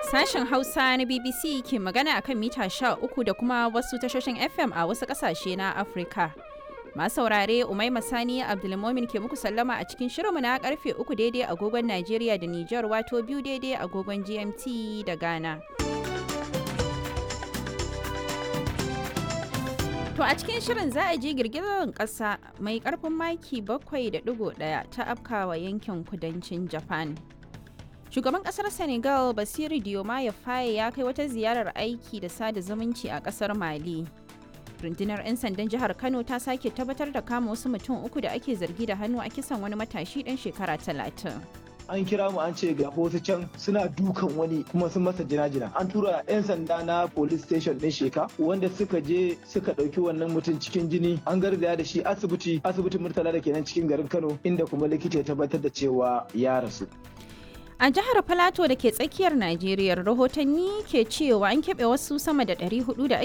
Sashen Hausa na BBC ke magana a kan mita 13 da kuma wasu tashoshin FM a wasu ƙasashe na Afirka. Masu saurare Umaima Sani Abdulmomin ke muku sallama a cikin shirinmu na karfe 3 daidai agogon Najeriya da Nijar wato biyu daidai agogon GMT da Ghana. To a cikin shirin za a ji girgizar ƙasa mai ƙarfin maki 7.1 ta afkawa yankin kudancin Japan. Shugaban ƙasar Senegal Basiru Diomaye Faye ya kai wata ziyarar aiki da sada zumunci a ƙasar Mali. Rundunar 'yan sandan jihar Kano ta sake tabbatar da kama wasu mutum uku da ake zargi da hannu a kisan wani matashi ɗan shekara talatin. an kira mu an ce ga wasu can suna dukan wani kuma sun masa jina-jina an tura 'yan sanda na police station din sheka wanda suka je suka ɗauki wannan mutum cikin jini an garzaya da shi asibiti asibitin murtala da kenan cikin garin kano inda kuma likita ya tabbatar da cewa ya rasu A jihar Filato da ke tsakiyar Najeriya rahotanni ke cewa an keɓe wasu sama da 400 da